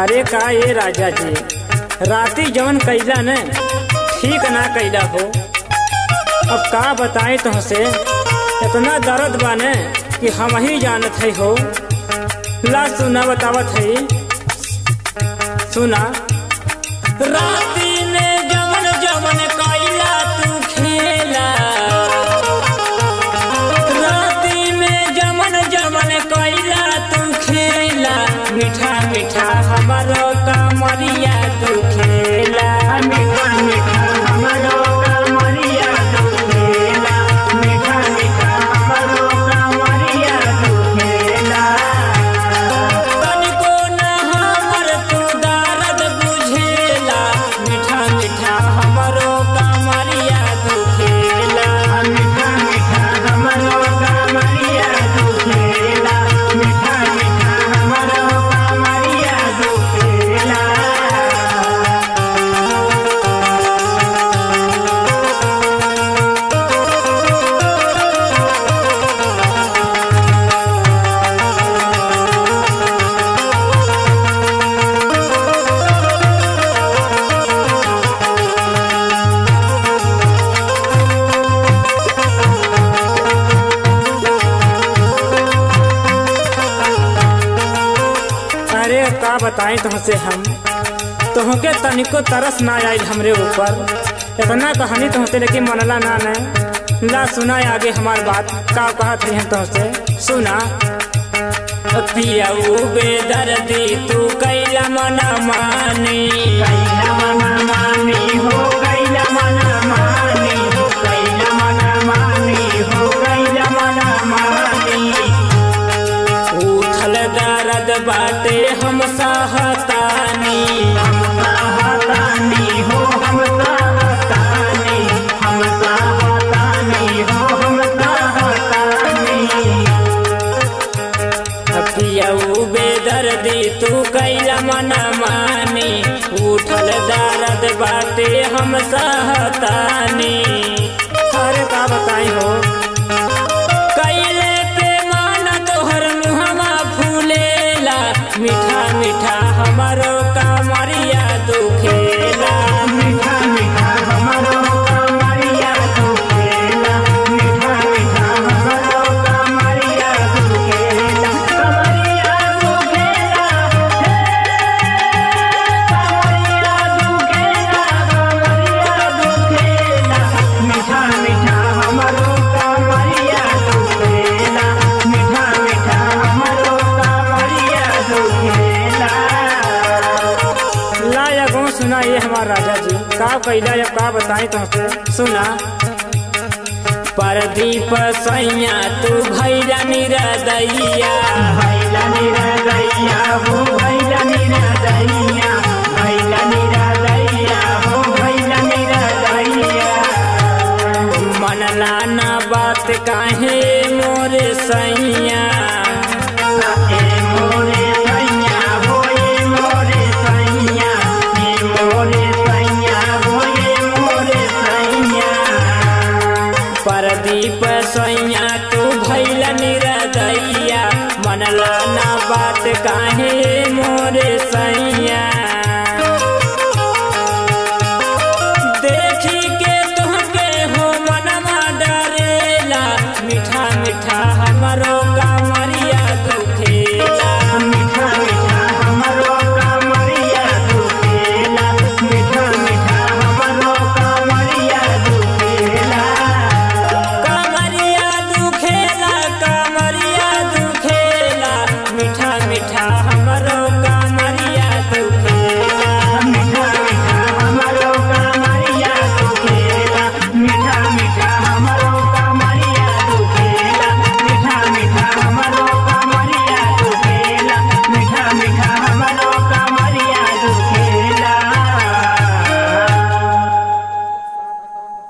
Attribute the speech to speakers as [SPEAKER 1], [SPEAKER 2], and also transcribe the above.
[SPEAKER 1] अरे का ये राजा जी राती जवन कैला न ठीक ना कैला हो अब का बताएं तुमसे इतना दर्द बा न कि हम ही जानत है हो ला सुना बतावत है सुना राती ने जवन जवन कैला तू खेला राती में जमन जमन कैला तू खेला मीठा मीठा हमारो कमरिया तू खेला मीठा मीठा हमारो कमरिया तू खेला मीठा मीठा हमारो कमरिया तू खेला तनिको ना हमर तू दर्द बुझेला मीठा मीठा हमरो कमरिया तू खेला मीठा मीठा हमरो कमरिया तू खेला मीठा मीठा हमरो कमरिया तू खेला अरे का बताएं तुमसे हम तुमके तनिको तरस ना आयल हमरे ऊपर इतना कहानी तुमसे लेकिन मनला ना न ला सुना आगे हमार बात का कहत रही हम तुमसे सुना पियाऊ बेदर्दी तू कैला मना मानी कैला मना मानी हो कैला मना मानी हो कैला मना मानी हो कैला मना मानी उठल दर्द बाटे हम सहतानी हम सहतानी हो हम सहतानी हम सहतानी हो हम सहतानी पियऊ बेदर्दी तू कैला मना मानी उठल दर्द बाटे हम सहतानी अरे का बताई हो कैले पे मान तोहर मुहमा फूलेला मीठा मीठा हमारो कमरिया दुखेला मीठा मीठा हमारो कमरिया दुखेला मीठा मीठा हमारो कमरिया दुखेला कमरिया दुखेला कमरिया दुखेला कमरिया दुखेला मीठा मीठा हमारो कमरिया दुखेला मीठा मीठा हमारो कमरिया दुखेला ला या गो सुना ये हमारा राजा जी का कैला या का बताई तुमसे सुना परदीप सैया तू भैला निरदैया भैला निरदैया हो भैला निरदैया भैला निरदैया हो भैला निरदैया मनला ना बात काहे मोरे सैया ए मोरे सैया हो ए मोरे सैया ए मोरे सैया हो ए मोरे सैया परदीप सैया तू भैल निरदैया मनला ना बात काहे मोरे सैया देखी के तुहके हो मनमा डरेला मीठा मीठा हमरो